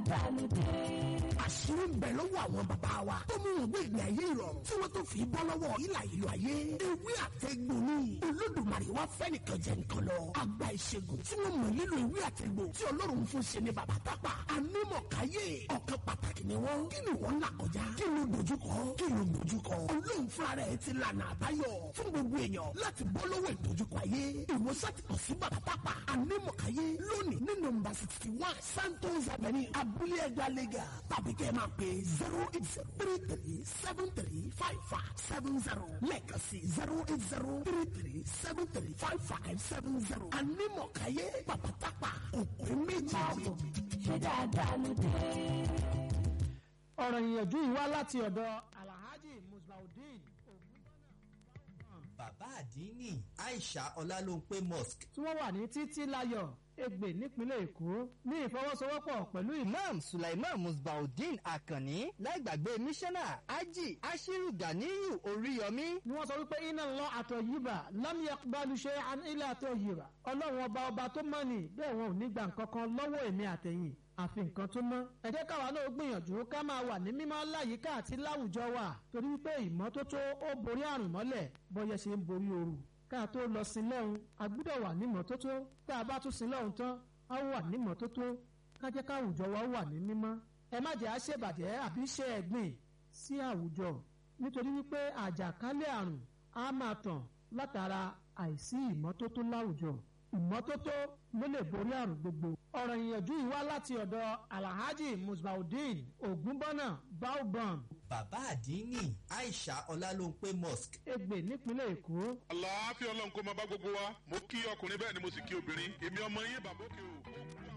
dáadáa ló dé. àṣírí ń bẹ lọ́wọ́ àwọn bàbá wa tó mú wọn gbé ìgbé ayé ìrọ̀rùn tí wọ́n tó fi bọ́ lọ́wọ́ ìlà ìlú ayé ewé àtẹ̀gbò ni olódùmarè wá fẹ́ nìkan jẹ nǹkan lọ àgbà ìṣègùn tí wọ́n mọ̀ nílò ewé àtẹ̀gbò tí ọlọ́run fún ṣe ní bàbá tápà anímọ̀káyé ọ̀kan pàtàkì ni wọ́n kí ni wọ́n là kọjá kí ló dojúkọ kí ló dojúkọ olóhùn fúnra rẹ̀ ti lànà àbáyọ fún gbogbo èèyàn láti bọ́ lọ́wọ́ ìdojúkọ ayé ìwòsàn ti kàn sí bàbá tápà anímọ̀káyé lónìí ní nọ́mbà sixty one santos avenue abúlé ẹgbà lẹ́gà tàbí kẹ́ ẹ máa pè zero eight zero three three seven three five five seven zero lẹ́ẹ̀kan sí zero eight zero three three seven three five five seven zero anímọ̀káyé bàbá tápà òpè méjì. ṣé dáadáa ló dé. ọ̀rọ̀ ìyànjú yìí wá láti ọ̀dọ̀ alhaji musbaudeen bàbá àdínní aisha ọlálóńpé mosque tí wọ́n wà ní títí láyọ̀ ègbè nípínlẹ̀ èkó ní ìfọwọ́sowọ́pọ̀ pẹ̀lú ìlú imam sulaiman musbaudeen akanni láìgbàgbé mísánná ají ashiru ganiyu oríyọmí ni wọ́n sọ wípé iná lọ àtọ̀ yìbà lam yaqbalu shay'an illa àtọ̀ yìbà ọlọ́run ọba ọba tó mọ̀ ní bẹ́ẹ̀ wọn ò ní gbà nǹkan kan lọ́wọ́ èmi àtẹ̀yìn àfi nǹkan tó mọ́. ẹ jẹ́ káwa náà gbìyànjú ká máa wà ní mímọ́ láyìíká àti láwùjọ wa torí wípé ìmọ́tótó ó borí àrùn mọ́lẹ̀ bọ́yẹ ṣe ń borí ooru. ká tó lọ sí lọ́hùn a gbúdọ̀ wà ní mọ́tótó tá a bá tún sí lọ́hùn tán a wà ní mọ́tótó ká jẹ́ káwùjọ wa wà ní mímọ́. ẹ má jẹ́ àṣebàjẹ́ àbí ṣe ẹ̀gbìn sí àwùjọ nítorí wípé àjàkálẹ̀ àrùn á máa tàn látara àìsí ìmọ́tótó láwùjọ ìmọ́tótó ló lè borí àrùn gbogbo. ọ̀rọ̀ ìyànjú yìí wá láti ọ̀dọ̀ alhaji musbaudeen ogunbọ́nà baobam bàbá àdínní aisha ọlálóńpé mosque ègbè nípínlẹ̀ èkó. àlàáfíà ọlọ́run kó máa bá gbogbo wa mo kí ọkùnrin bẹ́ẹ̀ ni mo sì kí obìnrin èmi ọmọ yín bàbá òkè o.